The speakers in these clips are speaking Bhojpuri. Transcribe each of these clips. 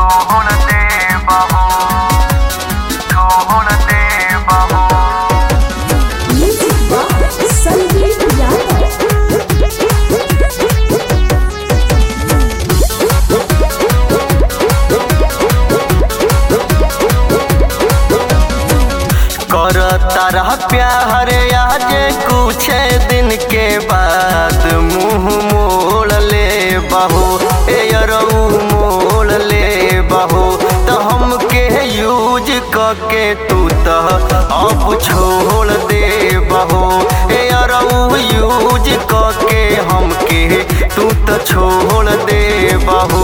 छोड़ दे बहू छोड़ दे बहू Music by Sandeep Yadav. कर तारा प्यार आज कुछ दिन के बाद मुंह मोड़ ले बहू ए अरऊ मोड़ ले बहू तो हमके यूज करके तू तो अब छोड़ दे बहू ए अरऊ यूज करके हमके तू तो छोड़ दे बहू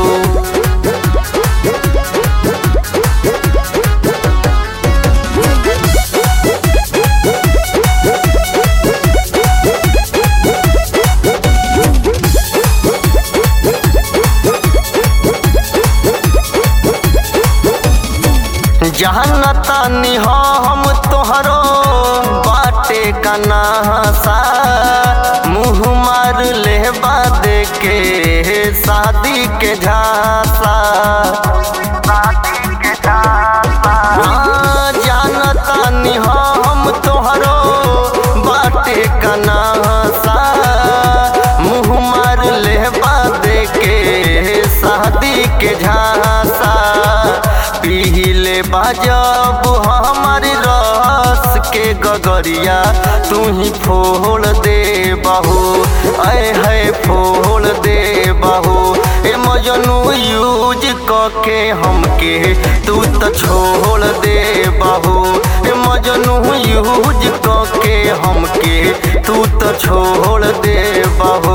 जहाँ तानी हम तोहरो बाटे का नहासा मुँह मार ले बाद के शादी के झांसा शादी के झांसा हाँ, जानतानी हम तोहरो बाटे का नहासा मुँह मार ले बाद के शादी के झांसा पीले बाजब हमारी रस के गगरिया तू ही फोड़ दे बहू ऐ है फोड़ दे बहू ए मजनू यूज करके हमके तू तो छोड़ दे बहू ए मजनू यूज करके हमके तू तो छोड़ दे बहू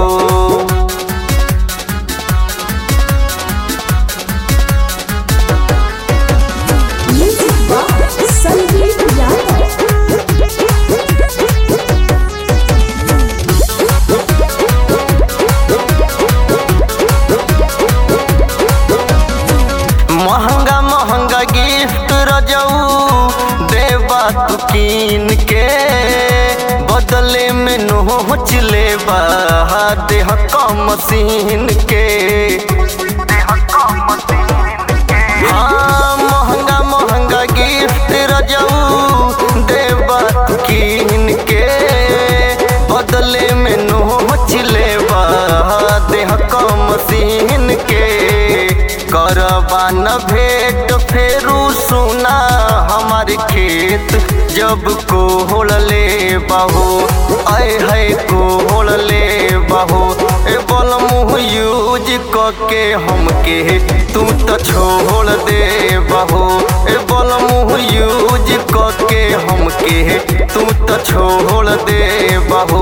Music by Sandeep Yadav. महंगा महंगा गिफ्ट रजऊ देबा तू कीन के बदले में नोच लेबा देह कम मशीन के देह को मशीन के हाँ महंगा महंगा गिफ्ट रजऊ देबा तू कीन के बदले में नोच लेबा देह कम मशीन के करबा न भेंट फेरू सुना हमार खेत जब कोहड़ ले बहू आय है कोहड़ ले बहू ए बोल मुँह यूज करके हमके तू तो छोड़ दे बहू ए बोल मुँह यूज करके हमके तू तो छोड़ दे बहू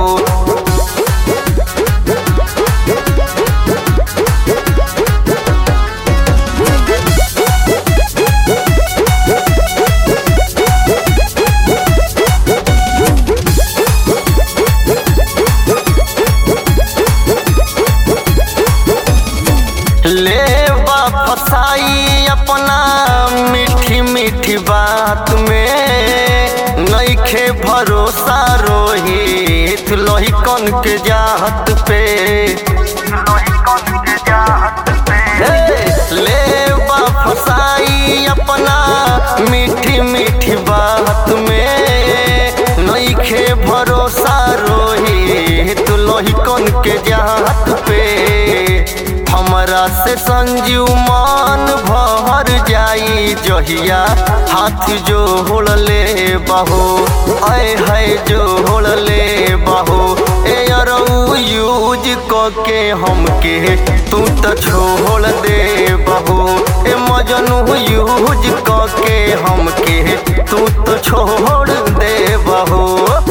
ले बा फसाई अपना मीठी मीठी बात में नईखे भरोसा रोहित लोही कन के जात पे लोही कौन के जात पे हे, ले बा फसाई अपना मीठी मीठी बात में नईखे भरोसा रोहित लोही कन के जात पे हमरा से संजीव मान भर जाई जहिया हाथ जो होड़ ले बहो आय है जो होड़ ले बहो ए अरऊ यूज करके हमके तू तो छोड़ दे बहो ए मजनू यूज करके हमके तू तो छोड़ दे बहो